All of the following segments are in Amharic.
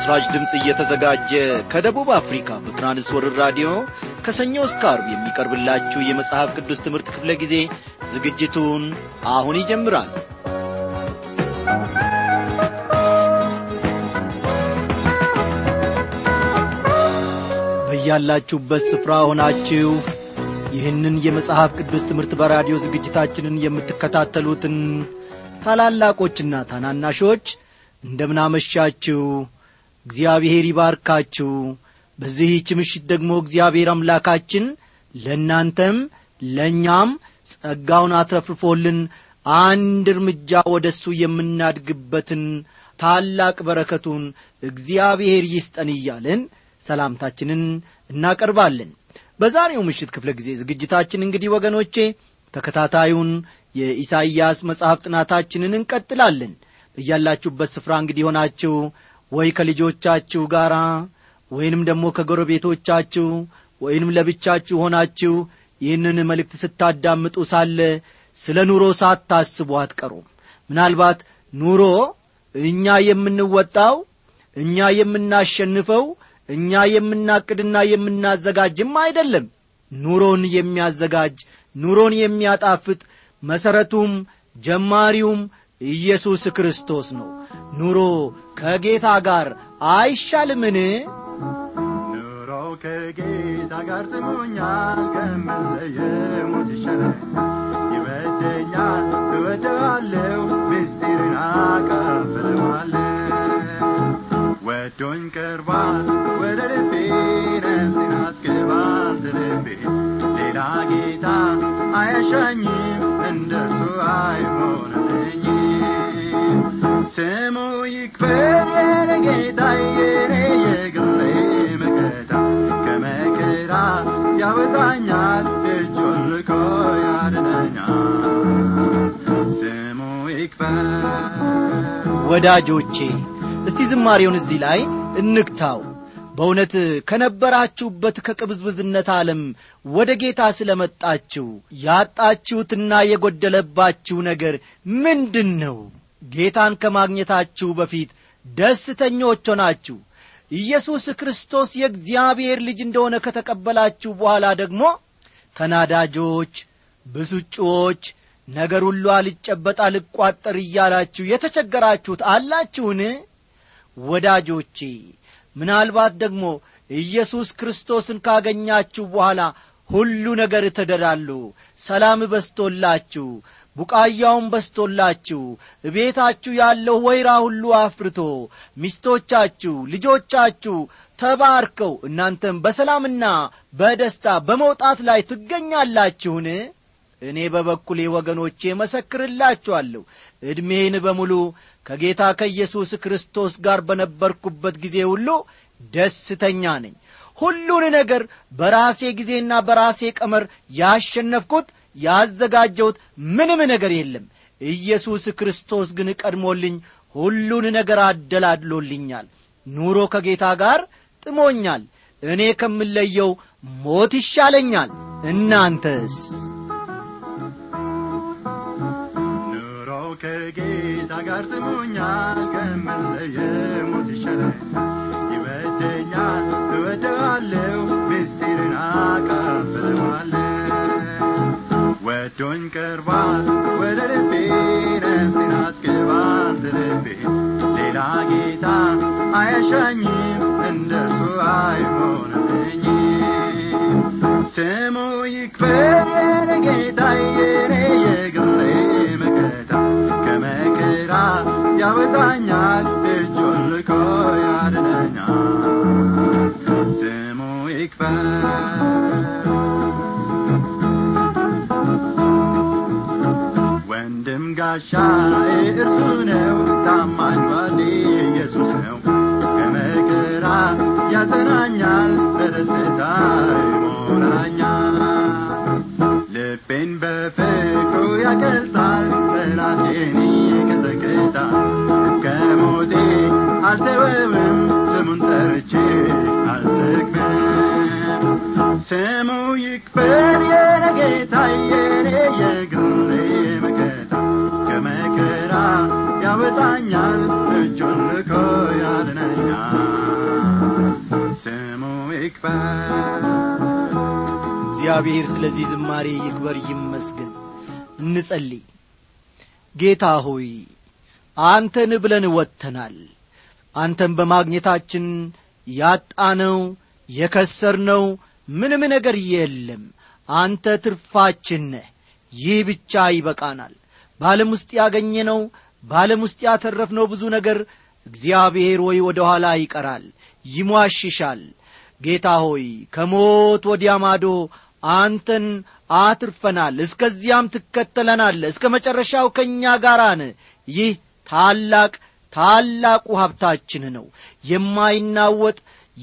ለምሥራች ድምፅ እየተዘጋጀ ከደቡብ አፍሪካ በትራንስወርር ራዲዮ ከሰኞ እስከ አርብ የሚቀርብላችሁ የመጽሐፍ ቅዱስ ትምህርት ክፍለ ጊዜ ዝግጅቱን አሁን ይጀምራል። በያላችሁበት ስፍራ ሆናችሁ ይህንን የመጽሐፍ ቅዱስ ትምህርት በራዲዮ ዝግጅታችንን የምትከታተሉትን ታላላቆችና ታናናሾች እንደምናመሻችሁ እግዚአብሔር ይባርካችሁ። በዚህች ምሽት ደግሞ እግዚአብሔር አምላካችን ለእናንተም ለእኛም ጸጋውን አትረፍርፎልን አንድ እርምጃ ወደ እሱ የምናድግበትን ታላቅ በረከቱን እግዚአብሔር ይስጠን እያለን ሰላምታችንን እናቀርባለን። በዛሬው ምሽት ክፍለ ጊዜ ዝግጅታችን እንግዲህ ወገኖቼ ተከታታዩን የኢሳይያስ መጽሐፍ ጥናታችንን እንቀጥላለን። በያላችሁበት ስፍራ እንግዲህ ሆናችሁ ወይ ከልጆቻችሁ ጋር ወይንም ደግሞ ከጎረቤቶቻችሁ ወይንም ለብቻችሁ ሆናችሁ ይህንን መልእክት ስታዳምጡ ሳለ ስለ ኑሮ ሳታስቡ አትቀሩም። ምናልባት ኑሮ እኛ የምንወጣው እኛ የምናሸንፈው እኛ የምናቅድና የምናዘጋጅም አይደለም። ኑሮን የሚያዘጋጅ ኑሮን የሚያጣፍጥ መሠረቱም ጀማሪውም ኢየሱስ ክርስቶስ ነው። ኑሮ ከጌታ ጋር አይሻልምን? ኑሮ ከጌታ ጋር ጥሞኛል፣ ከምለየው ሞት ይሻላል። ይወደኛል፣ እወደዋለሁ፣ ምስጢርን አካፍለዋለሁ። ወዶኝ ቀርቧል ወደ ልቤ፣ ነፍሴን አስገባት ልቤ። ሌላ ጌታ አያሻኝም፣ እንደርሱ አይሆንልኝም። ስሙ ይክበር ጌታ የኔ የግሌ መከታ፣ ከመከራ ያወጣኛል፣ እጁን ልኮ ያድነኛል። ስሙ ይክበር ወዳጆቼ እስቲ ዝማሬውን እዚህ ላይ እንግታው። በእውነት ከነበራችሁበት ከቅብዝብዝነት ዓለም ወደ ጌታ ስለ መጣችሁ ያጣችሁትና የጎደለባችሁ ነገር ምንድን ነው? ጌታን ከማግኘታችሁ በፊት ደስተኞች ሆናችሁ ኢየሱስ ክርስቶስ የእግዚአብሔር ልጅ እንደሆነ ከተቀበላችሁ በኋላ ደግሞ ተናዳጆች፣ ብስጩዎች፣ ነገር ሁሉ አልጨበጥ አልቋጠር እያላችሁ የተቸገራችሁት አላችሁን? ወዳጆቼ ምናልባት ደግሞ ኢየሱስ ክርስቶስን ካገኛችሁ በኋላ ሁሉ ነገር ተደላሉ፣ ሰላም በስቶላችሁ፣ ቡቃያውን በስቶላችሁ፣ እቤታችሁ ያለው ወይራ ሁሉ አፍርቶ፣ ሚስቶቻችሁ፣ ልጆቻችሁ ተባርከው እናንተም በሰላምና በደስታ በመውጣት ላይ ትገኛላችሁን? እኔ በበኩሌ ወገኖቼ መሰክርላችኋለሁ ዕድሜን በሙሉ ከጌታ ከኢየሱስ ክርስቶስ ጋር በነበርኩበት ጊዜ ሁሉ ደስተኛ ነኝ። ሁሉን ነገር በራሴ ጊዜና በራሴ ቀመር ያሸነፍኩት ያዘጋጀሁት ምንም ነገር የለም። ኢየሱስ ክርስቶስ ግን ቀድሞልኝ ሁሉን ነገር አደላድሎልኛል። ኑሮ ከጌታ ጋር ጥሞኛል። እኔ ከምለየው ሞት ይሻለኛል። እናንተስ? ኑሮ ከጌታ ጋር ጥሞኛል፣ ከምለየው ሞት ይሻላል። ይወደኛል፣ እወደዋለሁ፣ ምስጢርን አካፍለዋለሁ። ወዶኝ ቀርቧል ወደ ልቤ፣ ነፍሴን አስገባት ልቤ። ሌላ ጌታ አያሻኝም፣ እንደርሱ አይሆንልኝም። ስሙ ይክበር ጌታ የኔ የግሌ መከታ፣ ከመከራ ያወጣኛል፣ እጁን ልኮ ያድነኛል። ስሙ ይክበር ወንድም ጋሻዬ እርሱ ነው፣ ታማኝ ባሌ ኢየሱስ ነው። ከመከራ ያጸናኛል፣ በደስታ ይሞላኛል። ልቤን በፍቅሩ ያቀልጣል፣ ጠላቴን ይቀጠቅጣል። እስከ ሞቴ አልተወውም፣ ስሙን ጠርቼ አልጠግብም። ስሙ ይክበር የኔ ጌታ የኔ የግሌ መከታ ከመከራ ያወጣኛል እጁን ልኮ ያድነኛል ይክፈል እግዚአብሔር ስለዚህ ዝማሬ ይክበር ይመስገን እንጸልይ ጌታ ሆይ አንተን ብለን ወጥተናል አንተን በማግኘታችን ያጣነው የከሰርነው ምንም ነገር የለም አንተ ትርፋችን ነህ ይህ ብቻ ይበቃናል በዓለም ውስጥ ያገኘነው በዓለም ውስጥ ያተረፍነው ብዙ ነገር እግዚአብሔር ሆይ ወደ ኋላ ይቀራል ይሟሽሻል ጌታ ሆይ ከሞት ወዲያ ማዶ አንተን አትርፈናል እስከዚያም ትከተለናል እስከ መጨረሻው ከእኛ ጋራን ይህ ታላቅ ታላቁ ሀብታችን ነው የማይናወጥ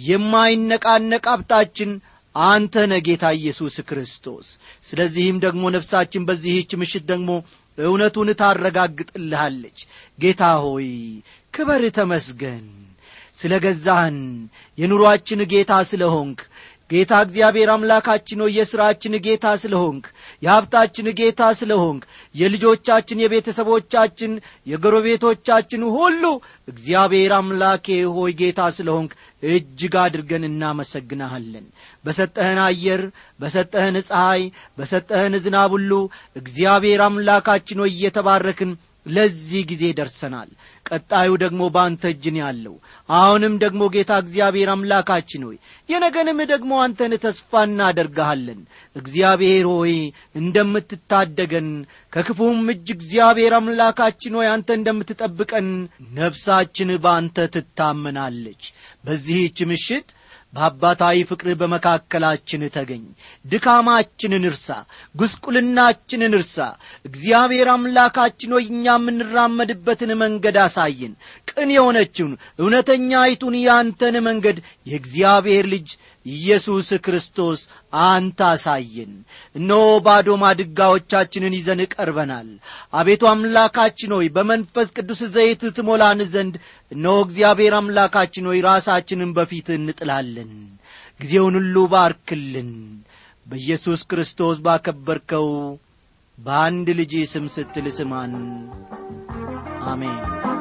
የማይነቃነቅ ሀብታችን አንተ ነ ጌታ ኢየሱስ ክርስቶስ ስለዚህም ደግሞ ነፍሳችን በዚህች ምሽት ደግሞ እውነቱን ታረጋግጥልሃለች ጌታ ሆይ ክበር ተመስገን ስለ ገዛህን የኑሮአችን ጌታ ስለ ሆንክ ጌታ እግዚአብሔር አምላካችን ሆይ የሥራችን ጌታ ስለ ሆንክ የሀብታችን ጌታ ስለ ሆንክ የልጆቻችን የቤተሰቦቻችን የጎረቤቶቻችን ሁሉ እግዚአብሔር አምላኬ ሆይ ጌታ ስለ ሆንክ እጅግ አድርገን እናመሰግናሃለን በሰጠህን አየር በሰጠህን ፀሐይ በሰጠህን ዝናብ ሁሉ እግዚአብሔር አምላካችን ሆይ እየተባረክን ለዚህ ጊዜ ደርሰናል ቀጣዩ ደግሞ በአንተ እጅን ያለው አሁንም ደግሞ ጌታ እግዚአብሔር አምላካችን ሆይ የነገንም ደግሞ አንተን ተስፋ እናደርግሃለን እግዚአብሔር ሆይ እንደምትታደገን ከክፉም እጅ እግዚአብሔር አምላካችን ሆይ አንተ እንደምትጠብቀን ነፍሳችን በአንተ ትታመናለች በዚህች ምሽት በአባታዊ ፍቅርህ በመካከላችን ተገኝ ድካማችንን እርሳ ጉስቁልናችንን እርሳ እግዚአብሔር አምላካችን ሆይ እኛ የምንራመድበትን መንገድ አሳየን ቅን የሆነችውን እውነተኛይቱን ያንተን መንገድ የእግዚአብሔር ልጅ ኢየሱስ ክርስቶስ አንተ አሳየን እነሆ ባዶ ማድጋዎቻችንን ይዘን ቀርበናል አቤቱ አምላካችን ሆይ በመንፈስ ቅዱስ ዘይት ትሞላን ዘንድ እነሆ እግዚአብሔር አምላካችን ሆይ ራሳችንን በፊት እንጥላለን ጊዜውን ሁሉ ባርክልን በኢየሱስ ክርስቶስ ባከበርከው በአንድ ልጅ ስም ስትል ስማን አሜን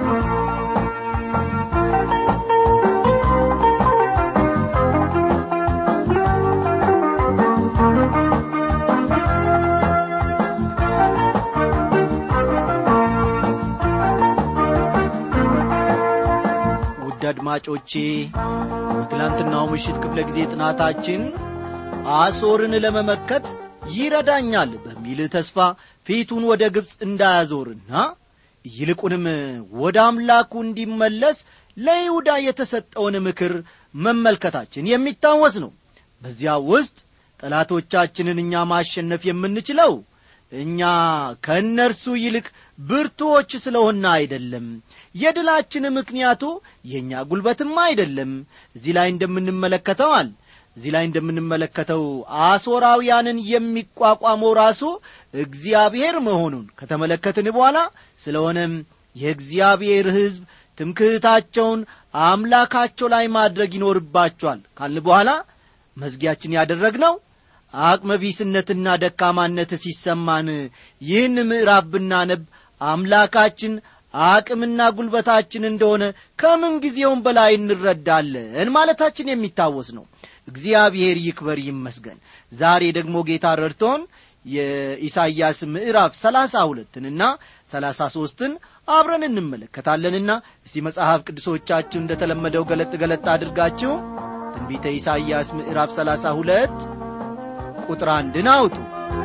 ውድ አድማጮቼ በትላንትናው ምሽት ክፍለ ጊዜ ጥናታችን አሶርን ለመመከት ይረዳኛል በሚል ተስፋ ፊቱን ወደ ግብፅ እንዳያዞርና ይልቁንም ወደ አምላኩ እንዲመለስ ለይሁዳ የተሰጠውን ምክር መመልከታችን የሚታወስ ነው በዚያ ውስጥ ጠላቶቻችንን እኛ ማሸነፍ የምንችለው እኛ ከእነርሱ ይልቅ ብርቱዎች ስለሆነ አይደለም የድላችን ምክንያቱ የእኛ ጉልበትም አይደለም እዚህ ላይ እንደምንመለከተዋል እዚህ ላይ እንደምንመለከተው አሦራውያንን የሚቋቋመው ራሱ እግዚአብሔር መሆኑን ከተመለከትን በኋላ ስለሆነም የእግዚአብሔር ሕዝብ ትምክህታቸውን አምላካቸው ላይ ማድረግ ይኖርባቸዋል ካልን በኋላ መዝጊያችን ያደረግነው አቅመቢስነትና ደካማነት ሲሰማን ይህን ምዕራፍ ብናነብ አምላካችን አቅምና ጉልበታችን እንደሆነ ከምን ጊዜውም በላይ እንረዳለን ማለታችን የሚታወስ ነው እግዚአብሔር ይክበር ይመስገን ዛሬ ደግሞ ጌታ ረድቶን የኢሳይያስ ምዕራፍ ሰላሳ ሁለትንና ሰላሳ ሦስትን አብረን እንመለከታለንና እስቲ መጽሐፍ ቅዱሶቻችሁ እንደ ተለመደው ገለጥ ገለጥ አድርጋችሁ ትንቢተ ኢሳይያስ ምዕራፍ ሰላሳ ሁለት ቁጥር አንድን አውጡ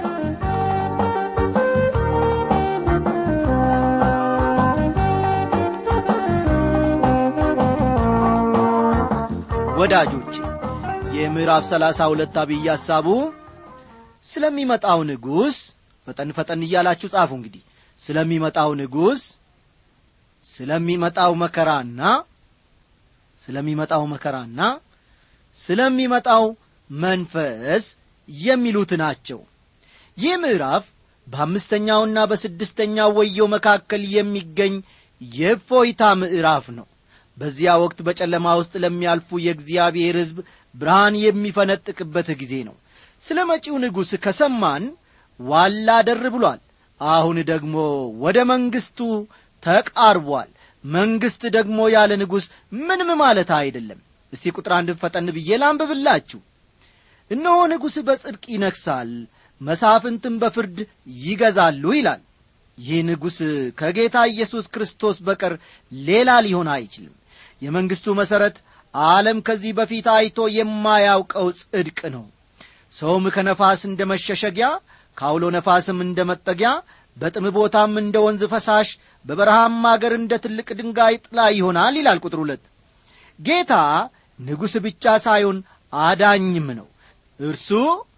ወዳጆቼ የምዕራፍ ሰላሳ ሁለት አብይ ሐሳቡ ስለሚመጣው ንጉሥ ፈጠን ፈጠን እያላችሁ ጻፉ እንግዲህ ስለሚመጣው ንጉሥ ስለሚመጣው መከራና ስለሚመጣው መከራና ስለሚመጣው መንፈስ የሚሉት ናቸው ይህ ምዕራፍ በአምስተኛውና በስድስተኛው ወየው መካከል የሚገኝ የእፎይታ ምዕራፍ ነው በዚያ ወቅት በጨለማ ውስጥ ለሚያልፉ የእግዚአብሔር ሕዝብ ብርሃን የሚፈነጥቅበት ጊዜ ነው ስለ መጪው ንጉሥ ከሰማን ዋላ ደር ብሏል አሁን ደግሞ ወደ መንግሥቱ ተቃርቧል መንግሥት ደግሞ ያለ ንጉሥ ምንም ማለት አይደለም እስቲ ቁጥር አንድ ፈጠን ብዬ ላንብብላችሁ እነሆ ንጉሥ በጽድቅ ይነግሣል መሳፍንትም በፍርድ ይገዛሉ ይላል ይህ ንጉሥ ከጌታ ኢየሱስ ክርስቶስ በቀር ሌላ ሊሆን አይችልም የመንግሥቱ መሠረት ዓለም ከዚህ በፊት አይቶ የማያውቀው ጽድቅ ነው ሰውም ከነፋስ እንደ መሸሸጊያ ከአውሎ ነፋስም እንደ መጠጊያ በጥም ቦታም እንደ ወንዝ ፈሳሽ በበረሃም አገር እንደ ትልቅ ድንጋይ ጥላ ይሆናል ይላል ቁጥር ሁለት ጌታ ንጉሥ ብቻ ሳይሆን አዳኝም ነው እርሱ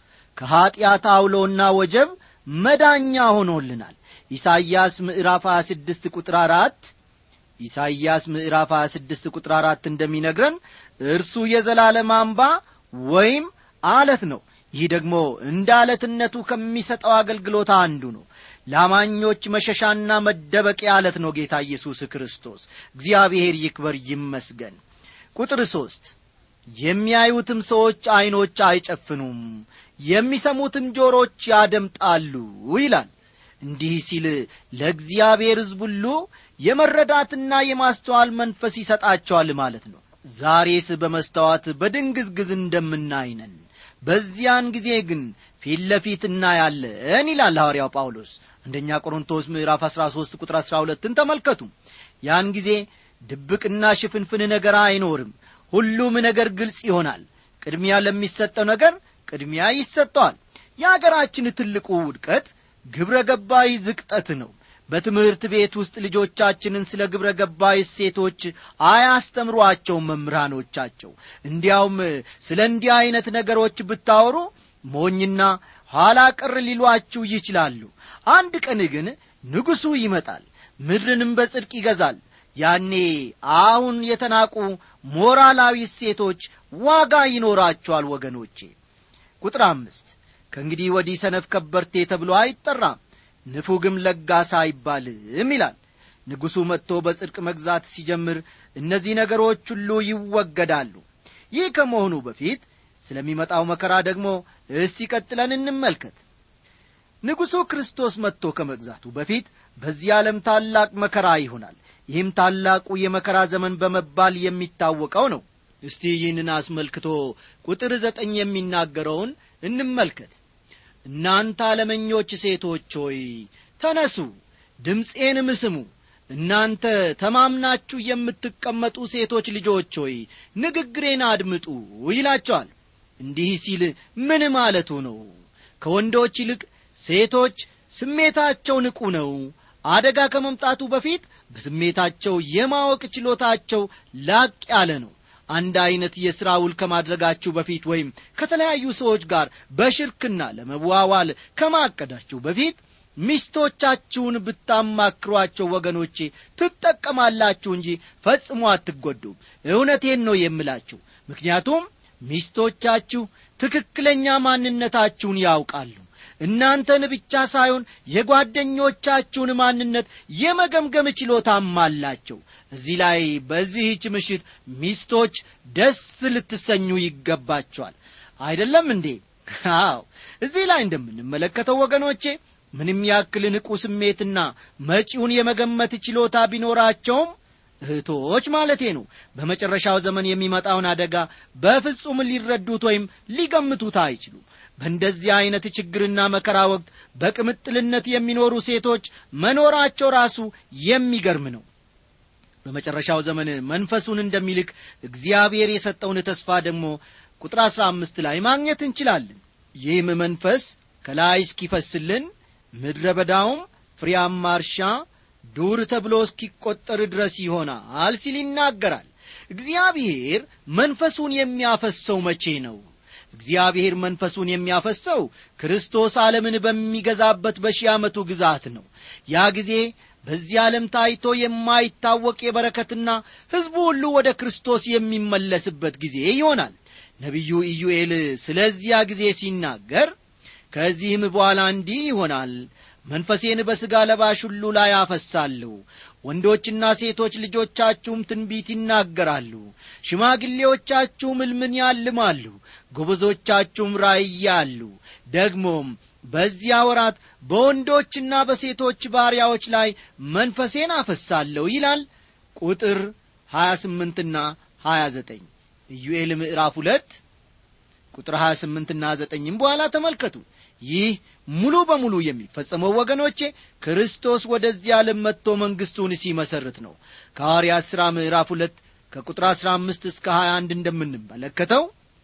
ከኀጢአት አውሎና ወጀብ መዳኛ ሆኖልናል ኢሳይያስ ምዕራፍ 26 ቁጥር አራት ኢሳይያስ ምዕራፍ 26 ቁጥር አራት እንደሚነግረን እርሱ የዘላለም አምባ ወይም አለት ነው ይህ ደግሞ እንደ አለትነቱ ከሚሰጠው አገልግሎት አንዱ ነው ላማኞች መሸሻና መደበቂያ አለት ነው ጌታ ኢየሱስ ክርስቶስ እግዚአብሔር ይክበር ይመስገን ቁጥር ሦስት የሚያዩትም ሰዎች ዐይኖች አይጨፍኑም የሚሰሙትም ጆሮች ያደምጣሉ ይላል እንዲህ ሲል ለእግዚአብሔር ሕዝብ ሁሉ የመረዳትና የማስተዋል መንፈስ ይሰጣቸዋል ማለት ነው ዛሬስ በመስተዋት በድንግዝግዝ እንደምናይነን በዚያን ጊዜ ግን ፊት ለፊት እናያለን ይላል ሐዋርያው ጳውሎስ አንደኛ ቆሮንቶስ ምዕራፍ 13 ቁጥር 12ን ተመልከቱ ያን ጊዜ ድብቅና ሽፍንፍን ነገር አይኖርም ሁሉም ነገር ግልጽ ይሆናል ቅድሚያ ለሚሰጠው ነገር ቅድሚያ ይሰጠዋል የአገራችን ትልቁ ውድቀት ግብረ ገባይ ዝቅጠት ነው በትምህርት ቤት ውስጥ ልጆቻችንን ስለ ግብረ ገባይ እሴቶች አያስተምሯቸውም መምህራኖቻቸው እንዲያውም ስለ እንዲህ ዐይነት ነገሮች ብታወሩ ሞኝና ኋላ ቀር ሊሏችሁ ይችላሉ አንድ ቀን ግን ንጉሡ ይመጣል ምድርንም በጽድቅ ይገዛል ያኔ አሁን የተናቁ ሞራላዊ እሴቶች ዋጋ ይኖራቸዋል ወገኖቼ ቁጥር አምስት ከእንግዲህ ወዲህ ሰነፍ ከበርቴ ተብሎ አይጠራም ንፉግም ለጋሳ አይባልም ይላል ንጉሡ መጥቶ በጽድቅ መግዛት ሲጀምር እነዚህ ነገሮች ሁሉ ይወገዳሉ ይህ ከመሆኑ በፊት ስለሚመጣው መከራ ደግሞ እስቲ ቀጥለን እንመልከት ንጉሡ ክርስቶስ መጥቶ ከመግዛቱ በፊት በዚህ ዓለም ታላቅ መከራ ይሆናል ይህም ታላቁ የመከራ ዘመን በመባል የሚታወቀው ነው እስቲ ይህንን አስመልክቶ ቁጥር ዘጠኝ የሚናገረውን እንመልከት እናንተ አለመኞች ሴቶች ሆይ ተነሱ ድምፄንም ስሙ እናንተ ተማምናችሁ የምትቀመጡ ሴቶች ልጆች ሆይ ንግግሬን አድምጡ ይላቸዋል እንዲህ ሲል ምን ማለቱ ነው ከወንዶች ይልቅ ሴቶች ስሜታቸው ንቁ ነው አደጋ ከመምጣቱ በፊት በስሜታቸው የማወቅ ችሎታቸው ላቅ ያለ ነው አንድ ዐይነት የሥራ ውል ከማድረጋችሁ በፊት ወይም ከተለያዩ ሰዎች ጋር በሽርክና ለመዋዋል ከማቀዳችሁ በፊት ሚስቶቻችሁን ብታማክሯቸው ወገኖቼ ትጠቀማላችሁ እንጂ ፈጽሞ አትጐዱም እውነቴን ነው የምላችሁ ምክንያቱም ሚስቶቻችሁ ትክክለኛ ማንነታችሁን ያውቃሉ እናንተን ብቻ ሳይሆን የጓደኞቻችሁን ማንነት የመገምገም ችሎታም አላቸው እዚህ ላይ በዚህች ምሽት ሚስቶች ደስ ልትሰኙ ይገባቸዋል አይደለም እንዴ አዎ እዚህ ላይ እንደምንመለከተው ወገኖቼ ምንም ያክል ንቁ ስሜትና መጪውን የመገመት ችሎታ ቢኖራቸውም እህቶች ማለቴ ነው በመጨረሻው ዘመን የሚመጣውን አደጋ በፍጹም ሊረዱት ወይም ሊገምቱት አይችሉም በእንደዚህ ዐይነት ችግርና መከራ ወቅት በቅምጥልነት የሚኖሩ ሴቶች መኖራቸው ራሱ የሚገርም ነው በመጨረሻው ዘመን መንፈሱን እንደሚልክ እግዚአብሔር የሰጠውን ተስፋ ደግሞ ቁጥር አሥራ አምስት ላይ ማግኘት እንችላለን ይህም መንፈስ ከላይ እስኪፈስልን ምድረ በዳውም ፍሬያማ እርሻ ዱር ተብሎ እስኪቈጠር ድረስ ይሆናል ሲል ይናገራል እግዚአብሔር መንፈሱን የሚያፈሰው መቼ ነው እግዚአብሔር መንፈሱን የሚያፈሰው ክርስቶስ ዓለምን በሚገዛበት በሺህ ዓመቱ ግዛት ነው ያ ጊዜ በዚህ ዓለም ታይቶ የማይታወቅ የበረከትና ሕዝቡ ሁሉ ወደ ክርስቶስ የሚመለስበት ጊዜ ይሆናል ነቢዩ ኢዩኤል ስለዚያ ጊዜ ሲናገር ከዚህም በኋላ እንዲህ ይሆናል መንፈሴን በሥጋ ለባሽ ሁሉ ላይ አፈሳለሁ ወንዶችና ሴቶች ልጆቻችሁም ትንቢት ይናገራሉ ሽማግሌዎቻችሁም ሕልምን ያልማሉ ጎበዞቻችሁም ራእያሉ ደግሞም በዚያ ወራት በወንዶችና በሴቶች ባሪያዎች ላይ መንፈሴን አፈሳለሁ ይላል ቁጥር 28ና 29 ኢዩኤል ምዕራፍ ሁለት ቁጥር 28 ና 9 በኋላ ተመልከቱ ይህ ሙሉ በሙሉ የሚፈጸመው ወገኖቼ ክርስቶስ ወደዚህ ዓለም መጥቶ መንግሥቱን ሲመሰርት ነው ከሐዋርያት ሥራ ምዕራፍ ሁለት ከቁጥር 15 እስከ 21 እንደምንመለከተው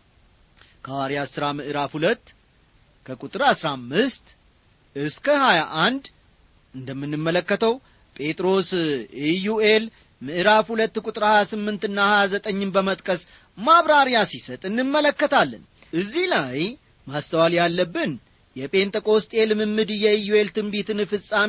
ከሐዋርያት ሥራ ምዕራፍ ሁለት ከቁጥር 15 እስከ 21 እንደምንመለከተው ጴጥሮስ ኢዩኤል ምዕራፍ ሁለት ቁጥር 28 ና 29ን በመጥቀስ ማብራሪያ ሲሰጥ እንመለከታለን እዚህ ላይ ማስተዋል ያለብን የጴንጠቆስጤ ልምምድ የኢዩኤል ትንቢትን ፍጻሜ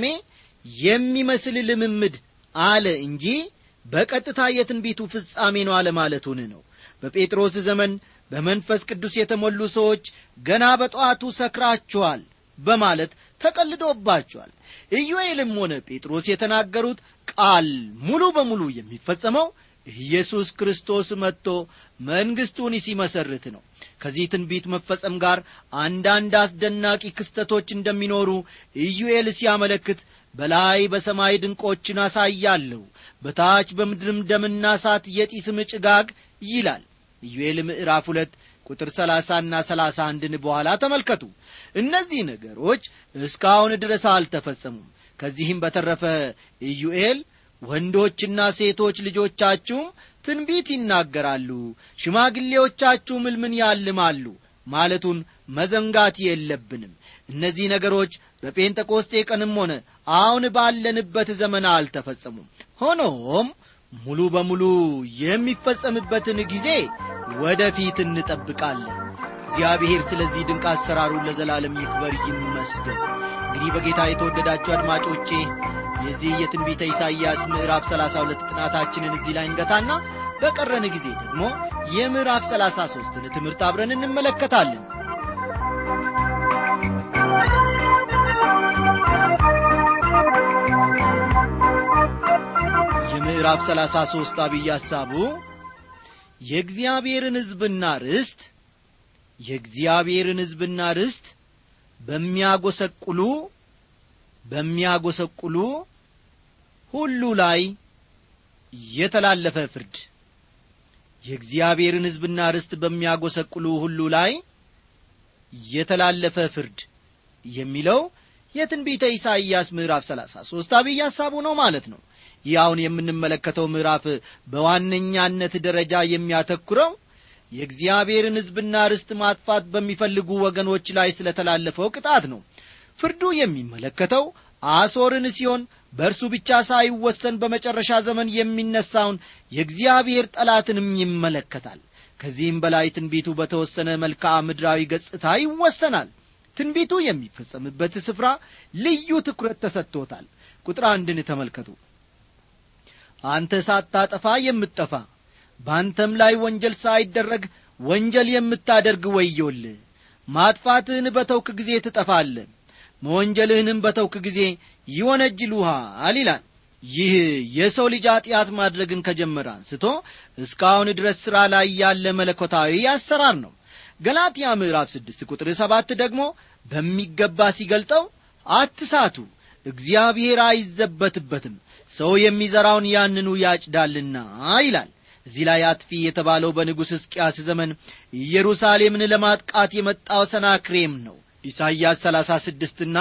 የሚመስል ልምምድ አለ እንጂ በቀጥታ የትንቢቱ ፍጻሜ ነው አለማለቱን ነው በጴጥሮስ ዘመን በመንፈስ ቅዱስ የተሞሉ ሰዎች ገና በጠዋቱ ሰክራችኋል በማለት ተቀልዶባቸዋል ኢዩኤልም ሆነ ጴጥሮስ የተናገሩት ቃል ሙሉ በሙሉ የሚፈጸመው ኢየሱስ ክርስቶስ መጥቶ መንግሥቱን ሲመሰርት ነው ከዚህ ትንቢት መፈጸም ጋር አንዳንድ አስደናቂ ክስተቶች እንደሚኖሩ ኢዩኤል ሲያመለክት በላይ በሰማይ ድንቆችን አሳያለሁ በታች በምድርም ደምና ሳት የጢስም ጭጋግ ይላል ኢዩኤል ምዕራፍ ሁለት ቁጥር ሰላሳና ሰላሳ አንድን በኋላ ተመልከቱ እነዚህ ነገሮች እስካሁን ድረስ አልተፈጸሙም ከዚህም በተረፈ ኢዩኤል ወንዶችና ሴቶች ልጆቻችሁም ትንቢት ይናገራሉ ሽማግሌዎቻችሁም ሕልምን ያልማሉ ማለቱን መዘንጋት የለብንም እነዚህ ነገሮች በጴንጠቆስጤ ቀንም ሆነ አሁን ባለንበት ዘመን አልተፈጸሙም ሆኖም ሙሉ በሙሉ የሚፈጸምበትን ጊዜ ወደፊት እንጠብቃለን እግዚአብሔር ስለዚህ ድንቅ አሰራሩ ለዘላለም ይክበር ይመስገን እንግዲህ በጌታ የተወደዳችሁ አድማጮቼ የዚህ የትንቢተ ኢሳይያስ ምዕራፍ 32 ጥናታችንን እዚህ ላይ እንገታና በቀረን ጊዜ ደግሞ የምዕራፍ 33ን ትምህርት አብረን እንመለከታለን የምዕራፍ 33 አብይ ሐሳቡ የእግዚአብሔርን ሕዝብና ርስት የእግዚአብሔርን ሕዝብና ርስት በሚያጐሰቁሉ በሚያጐሰቁሉ ሁሉ ላይ የተላለፈ ፍርድ የእግዚአብሔርን ሕዝብና ርስት በሚያጐሰቁሉ ሁሉ ላይ የተላለፈ ፍርድ የሚለው የትንቢተ ኢሳይያስ ምዕራፍ 33 አብይ ሐሳቡ ነው ማለት ነው ይህ አሁን የምንመለከተው ምዕራፍ በዋነኛነት ደረጃ የሚያተኩረው የእግዚአብሔርን ሕዝብና ርስት ማጥፋት በሚፈልጉ ወገኖች ላይ ስለተላለፈው ቅጣት ነው ፍርዱ የሚመለከተው አሶርን ሲሆን በእርሱ ብቻ ሳይወሰን በመጨረሻ ዘመን የሚነሳውን የእግዚአብሔር ጠላትንም ይመለከታል ከዚህም በላይ ትንቢቱ በተወሰነ መልክዓ ምድራዊ ገጽታ ይወሰናል ትንቢቱ የሚፈጸምበት ስፍራ ልዩ ትኩረት ተሰጥቶታል ቁጥር አንድን ተመልከቱ አንተ ሳታጠፋ የምትጠፋ በአንተም ላይ ወንጀል ሳይደረግ ወንጀል የምታደርግ ወዮል ማጥፋትህን በተውክ ጊዜ ትጠፋለ መወንጀልህንም በተውክ ጊዜ ይወነጅሉሃል ይላል ይህ የሰው ልጅ ኀጢአት ማድረግን ከጀመረ አንስቶ እስካሁን ድረስ ሥራ ላይ ያለ መለኮታዊ አሰራር ነው ገላትያ ምዕራፍ ስድስት ቁጥር ሰባት ደግሞ በሚገባ ሲገልጠው አትሳቱ እግዚአብሔር አይዘበትበትም ሰው የሚዘራውን ያንኑ ያጭዳልና ይላል እዚህ ላይ አጥፊ የተባለው በንጉሥ ሕዝቅያስ ዘመን ኢየሩሳሌምን ለማጥቃት የመጣው ሰናክሬም ነው ኢሳይያስ ሰላሳ ስድስትና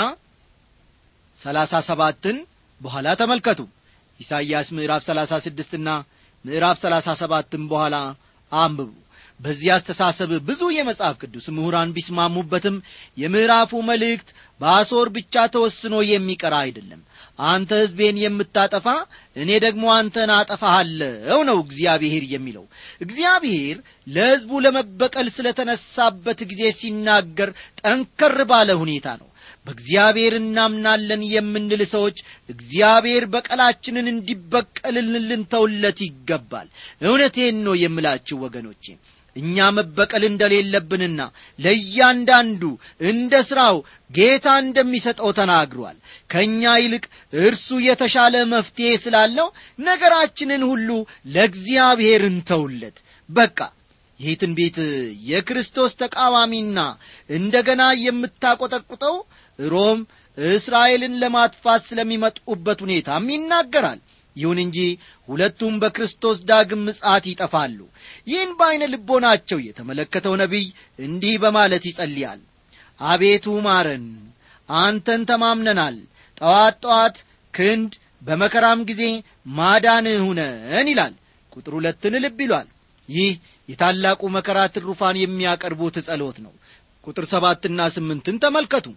ሰላሳ ሰባትን በኋላ ተመልከቱ ኢሳይያስ ምዕራፍ ሰላሳ ስድስትና ምዕራፍ ሰላሳ ሰባትን በኋላ አንብቡ በዚህ አስተሳሰብ ብዙ የመጽሐፍ ቅዱስ ምሁራን ቢስማሙበትም የምዕራፉ መልእክት በአሶር ብቻ ተወስኖ የሚቀር አይደለም አንተ ሕዝቤን የምታጠፋ እኔ ደግሞ አንተን አጠፋሃለው ነው እግዚአብሔር የሚለው እግዚአብሔር ለሕዝቡ ለመበቀል ስለ ተነሳበት ጊዜ ሲናገር ጠንከር ባለ ሁኔታ ነው በእግዚአብሔር እናምናለን የምንል ሰዎች እግዚአብሔር በቀላችንን እንዲበቀልልን ልንተውለት ይገባል እውነቴን ነው የምላችሁ ወገኖቼ እኛ መበቀል እንደሌለብንና ለእያንዳንዱ እንደ ሥራው ጌታ እንደሚሰጠው ተናግሯል ከእኛ ይልቅ እርሱ የተሻለ መፍትሔ ስላለው ነገራችንን ሁሉ ለእግዚአብሔር እንተውለት በቃ ይህ ትንቢት የክርስቶስ ተቃዋሚና እንደ ገና የምታቈጠቁጠው ሮም እስራኤልን ለማጥፋት ስለሚመጡበት ሁኔታም ይናገራል ይሁን እንጂ ሁለቱም በክርስቶስ ዳግም ምጽአት ይጠፋሉ ይህን በዐይነ ልቦናቸው የተመለከተው ነቢይ እንዲህ በማለት ይጸልያል አቤቱ ማረን አንተን ተማምነናል ጠዋት ጠዋት ክንድ በመከራም ጊዜ ማዳንህ ሁነን ይላል ቁጥር ሁለትን ልብ ይሏል ይህ የታላቁ መከራ ትሩፋን የሚያቀርቡት ጸሎት ነው ቁጥር ሰባትና ስምንትን ተመልከቱ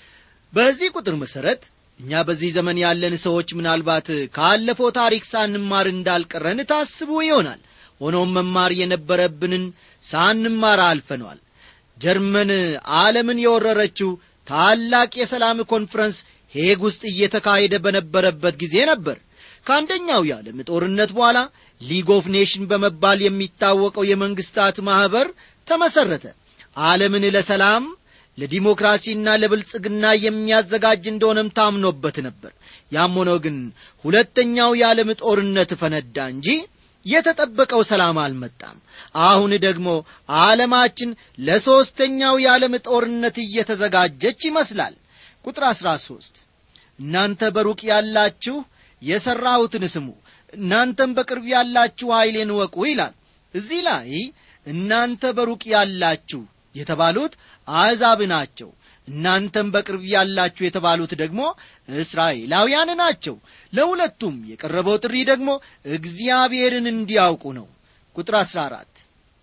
በዚህ ቁጥር መሠረት እኛ በዚህ ዘመን ያለን ሰዎች ምናልባት ካለፈው ታሪክ ሳንማር እንዳልቀረን ታስቡ ይሆናል ሆኖም መማር የነበረብንን ሳንማር አልፈነዋል ጀርመን ዓለምን የወረረችው ታላቅ የሰላም ኮንፈረንስ ሄግ ውስጥ እየተካሄደ በነበረበት ጊዜ ነበር ከአንደኛው የዓለም ጦርነት በኋላ ሊግ ኦፍ ኔሽን በመባል የሚታወቀው የመንግስታት ማኅበር ተመሠረተ ዓለምን ለሰላም ለዲሞክራሲና ለብልጽግና የሚያዘጋጅ እንደሆነም ታምኖበት ነበር ያም ሆኖ ግን ሁለተኛው የዓለም ጦርነት ፈነዳ እንጂ የተጠበቀው ሰላም አልመጣም አሁን ደግሞ ዓለማችን ለሦስተኛው የዓለም ጦርነት እየተዘጋጀች ይመስላል ቁጥር አሥራ ሦስት እናንተ በሩቅ ያላችሁ የሠራሁትን ስሙ እናንተም በቅርብ ያላችሁ ኀይሌን ወቁ ይላል እዚህ ላይ እናንተ በሩቅ ያላችሁ የተባሉት አሕዛብ ናቸው እናንተም በቅርብ ያላችሁ የተባሉት ደግሞ እስራኤላውያን ናቸው ለሁለቱም የቀረበው ጥሪ ደግሞ እግዚአብሔርን እንዲያውቁ ነው ቁጥር 14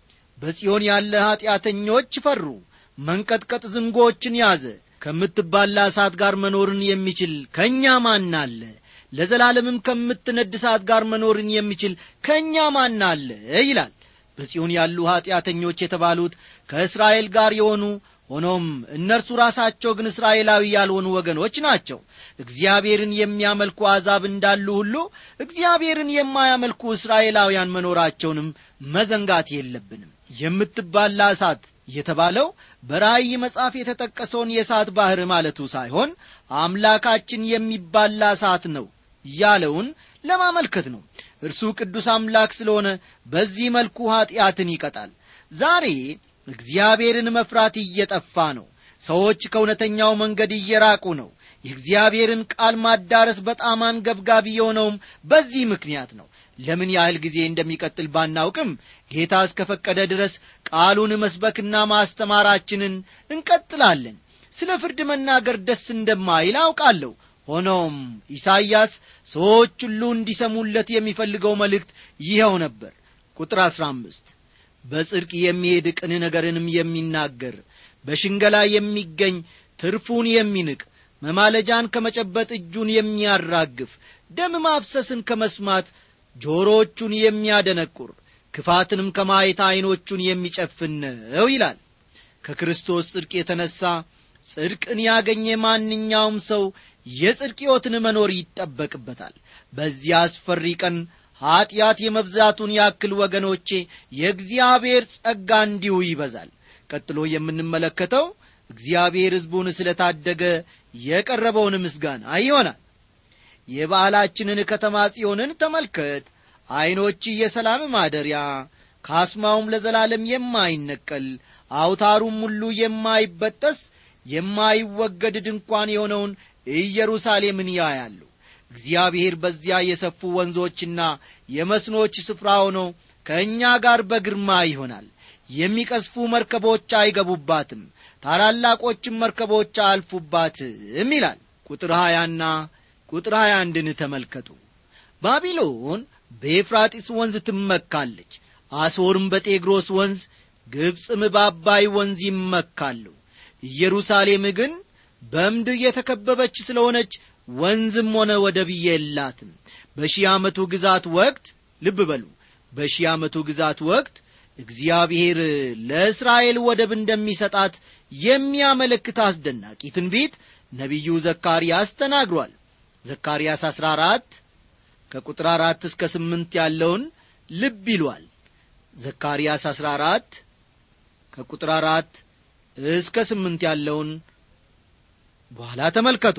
በጽዮን ያለ ኀጢአተኞች ፈሩ መንቀጥቀጥ ዝንጎችን ያዘ ከምትባላ እሳት ጋር መኖርን የሚችል ከእኛ ማን አለ ለዘላለምም ከምትነድ እሳት ጋር መኖርን የሚችል ከእኛ ማን አለ ይላል በጽዮን ያሉ ኀጢአተኞች የተባሉት ከእስራኤል ጋር የሆኑ ሆኖም እነርሱ ራሳቸው ግን እስራኤላዊ ያልሆኑ ወገኖች ናቸው እግዚአብሔርን የሚያመልኩ አሕዛብ እንዳሉ ሁሉ እግዚአብሔርን የማያመልኩ እስራኤላውያን መኖራቸውንም መዘንጋት የለብንም የምትባላ እሳት የተባለው በራእይ መጽሐፍ የተጠቀሰውን የእሳት ባሕር ማለቱ ሳይሆን አምላካችን የሚባላ እሳት ነው ያለውን ለማመልከት ነው እርሱ ቅዱስ አምላክ ስለሆነ በዚህ መልኩ ኀጢአትን ይቀጣል ዛሬ እግዚአብሔርን መፍራት እየጠፋ ነው ሰዎች ከእውነተኛው መንገድ እየራቁ ነው የእግዚአብሔርን ቃል ማዳረስ በጣም አንገብጋቢ የሆነውም በዚህ ምክንያት ነው ለምን ያህል ጊዜ እንደሚቀጥል ባናውቅም ጌታ እስከፈቀደ ድረስ ቃሉን መስበክና ማስተማራችንን እንቀጥላለን ስለ ፍርድ መናገር ደስ እንደማይል አውቃለሁ ሆኖም ኢሳይያስ ሰዎች ሁሉ እንዲሰሙለት የሚፈልገው መልእክት ይኸው ነበር ቁጥር አሥራ አምስት በጽድቅ የሚሄድ ቅን ነገርንም የሚናገር በሽንገላ የሚገኝ ትርፉን የሚንቅ መማለጃን ከመጨበጥ እጁን የሚያራግፍ ደም ማፍሰስን ከመስማት ጆሮቹን የሚያደነቁር ክፋትንም ከማየት ዐይኖቹን የሚጨፍን ነው ይላል ከክርስቶስ ጽድቅ የተነሣ ጽድቅን ያገኘ ማንኛውም ሰው የጽድቅ ሕይወትን መኖር ይጠበቅበታል በዚያ አስፈሪ ቀን ኀጢአት የመብዛቱን ያክል ወገኖቼ የእግዚአብሔር ጸጋ እንዲሁ ይበዛል ቀጥሎ የምንመለከተው እግዚአብሔር ሕዝቡን ስለ ታደገ የቀረበውን ምስጋና ይሆናል የበዓላችንን ከተማ ጽዮንን ተመልከት ዐይኖች የሰላም ማደሪያ ካስማውም ለዘላለም የማይነቀል አውታሩም ሁሉ የማይበጠስ የማይወገድ ድንኳን የሆነውን ኢየሩሳሌምን ያያሉ እግዚአብሔር በዚያ የሰፉ ወንዞችና የመስኖች ስፍራ ሆኖ ከእኛ ጋር በግርማ ይሆናል የሚቀስፉ መርከቦች አይገቡባትም ታላላቆችም መርከቦች አያልፉባትም ይላል ቁጥር ሀያና ቁጥር ሀያ አንድን ተመልከቱ ባቢሎን በኤፍራጢስ ወንዝ ትመካለች አሶርም በጤግሮስ ወንዝ ግብፅም በአባይ ወንዝ ይመካሉ ኢየሩሳሌም ግን በምድር የተከበበች ስለሆነች ወንዝም ሆነ ወደብ የላትም በሺህ ዓመቱ ግዛት ወቅት ልብ በሉ በሺህ ዓመቱ ግዛት ወቅት እግዚአብሔር ለእስራኤል ወደብ እንደሚሰጣት የሚያመለክት አስደናቂ ትንቢት ነቢዩ ዘካርያስ ተናግሯል ዘካርያስ 14 ከቁጥር አራት እስከ ስምንት ያለውን ልብ ይሏል ዘካርያስ 14 ከቁጥር አራት እስከ ስምንት ያለውን በኋላ ተመልከቱ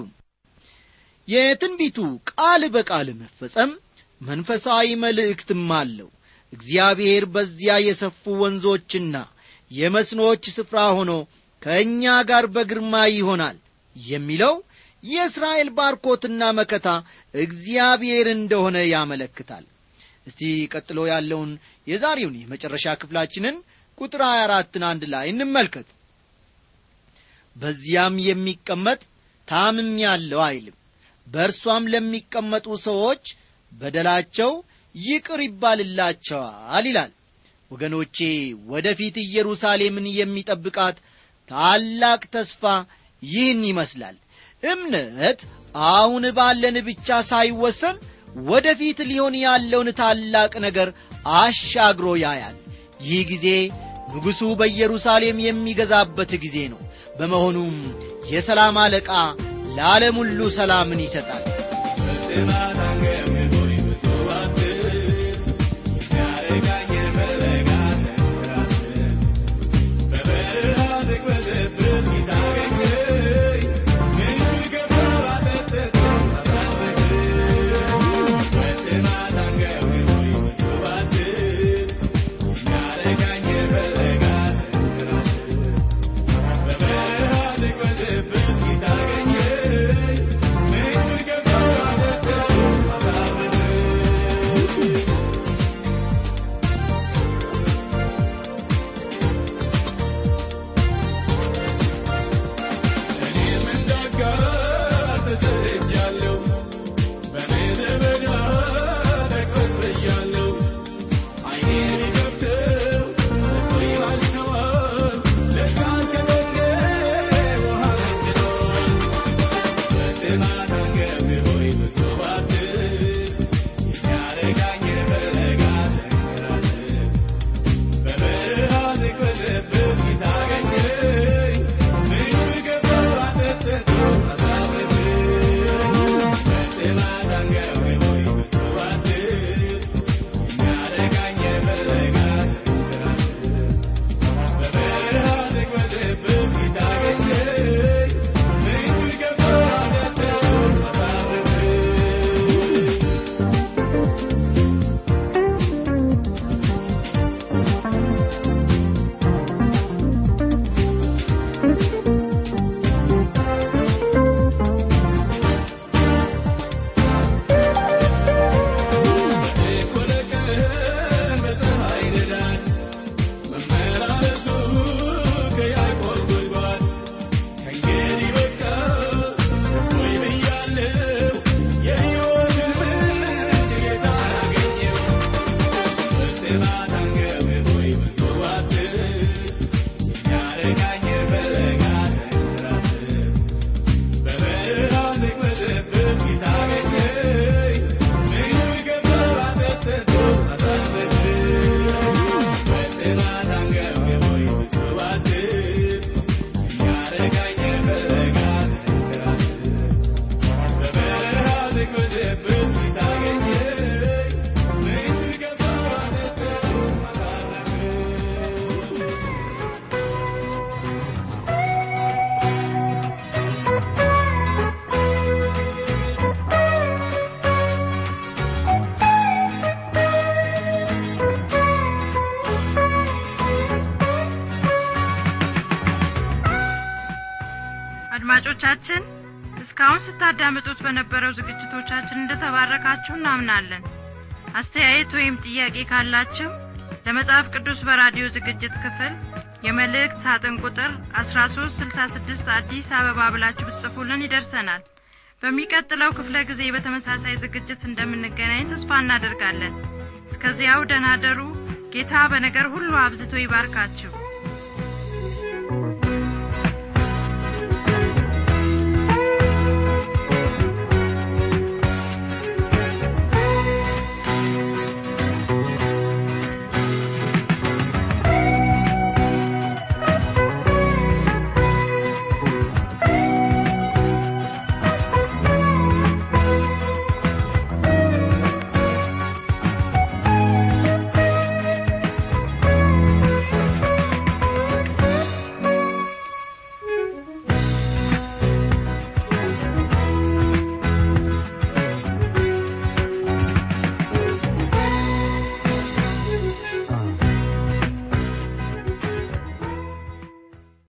የትንቢቱ ቃል በቃል መፈጸም መንፈሳዊ መልእክትም አለው እግዚአብሔር በዚያ የሰፉ ወንዞችና የመስኖች ስፍራ ሆኖ ከእኛ ጋር በግርማ ይሆናል የሚለው የእስራኤል ባርኮትና መከታ እግዚአብሔር እንደሆነ ያመለክታል እስቲ ቀጥሎ ያለውን የዛሬውን የመጨረሻ ክፍላችንን ቁጥር 24ን አንድ ላይ እንመልከት በዚያም የሚቀመጥ ታምም ያለው አይልም በእርሷም ለሚቀመጡ ሰዎች በደላቸው ይቅር ይባልላቸዋል ይላል ወገኖቼ ወደፊት ኢየሩሳሌምን የሚጠብቃት ታላቅ ተስፋ ይህን ይመስላል እምነት አሁን ባለን ብቻ ሳይወሰን ወደፊት ሊሆን ያለውን ታላቅ ነገር አሻግሮ ያያል ይህ ጊዜ ንጉሡ በኢየሩሳሌም የሚገዛበት ጊዜ ነው በመሆኑም የሰላም አለቃ ለዓለም ሁሉ ሰላምን ይሰጣል አድማጮቻችን እስካሁን ስታዳምጡት በነበረው ዝግጅቶቻችን እንደተባረካችሁ እናምናለን አስተያየት ወይም ጥያቄ ካላችሁ ለመጽሐፍ ቅዱስ በራዲዮ ዝግጅት ክፍል የመልእክት ሳጥን ቁጥር 1366 አዲስ አበባ ብላችሁ ብትጽፉልን ይደርሰናል በሚቀጥለው ክፍለ ጊዜ በተመሳሳይ ዝግጅት እንደምንገናኝ ተስፋ እናደርጋለን እስከዚያው ደናደሩ ጌታ በነገር ሁሉ አብዝቶ ይባርካችሁ